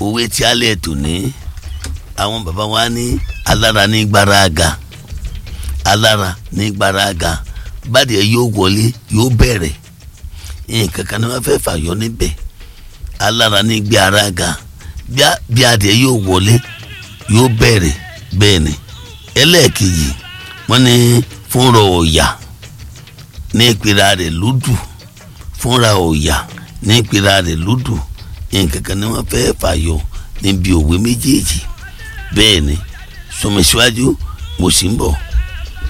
òwe tí alẹ́ tò ní àwọn bàbá wa ní alára ní gbáraga alára ní gbáraga bàdìẹ yóò wọlé yóò bẹ̀rẹ̀ nǹkan kan ní wọ́n fẹ́ fàyọ níbẹ̀ alára ní gbáraga bí adìẹ yóò wọlé yóò bẹ̀rẹ̀ bẹ́ẹ̀ ni ẹlẹ́ẹ̀kejì wọ́n ní fúnra ọ̀yà ní ìpira rẹ̀ lódù fúnra ọ̀yà ní ìpira rẹ̀ lódù nǹkan kan ní wọ́n fẹ́ fàyọ níbi òwe méjèèjì bẹ́ẹ̀ ni sọmọ síwájú mo sì ń bọ̀.